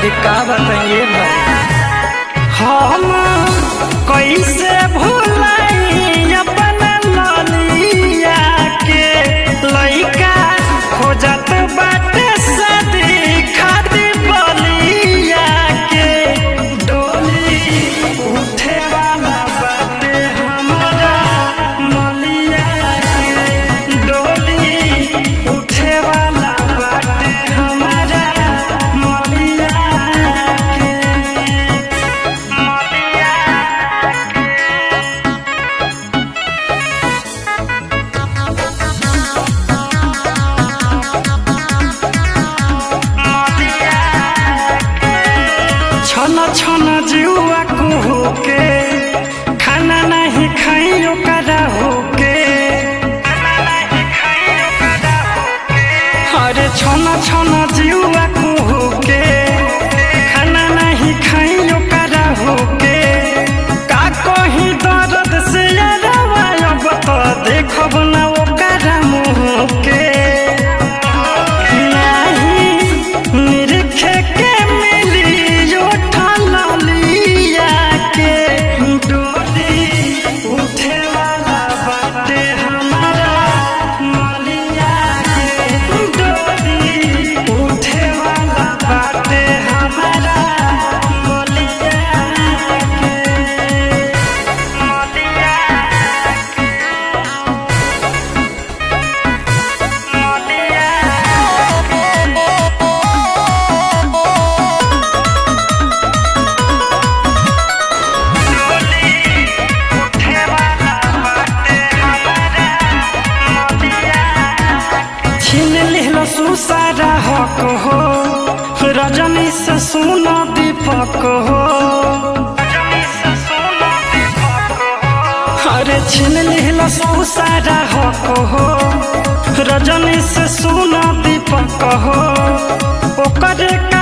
अरे का बताइए हम कैसे भूलाई अपन ललिया के लइका खोजत बाटे सदी खादी बलिया के डोली उठे वाला बाटे हमारा मलिया के डोली उठे वाला बाटे हमारा मलिया के मलिया छन छन जुआ कुहू के खाना नहीं खाइयो करा होके अरे छन छन जुआ कुहू के खाना नहीं खाइयो करा होके का कहीं दर्द से अब तो देखब ना ओकरा मुँह के निरखे के मिली लिया के डोली उठे वाला बाटे हमारा मलिया के डोली उठे वाला बाटे हमारा मलिया के मलिया छीन लिहलो सुसारा हक हो रजनी से सुनो दीपक हो अरे छीन लिहलो सुसारा हक हो रजनी से सुनो दीपक हो ओकर का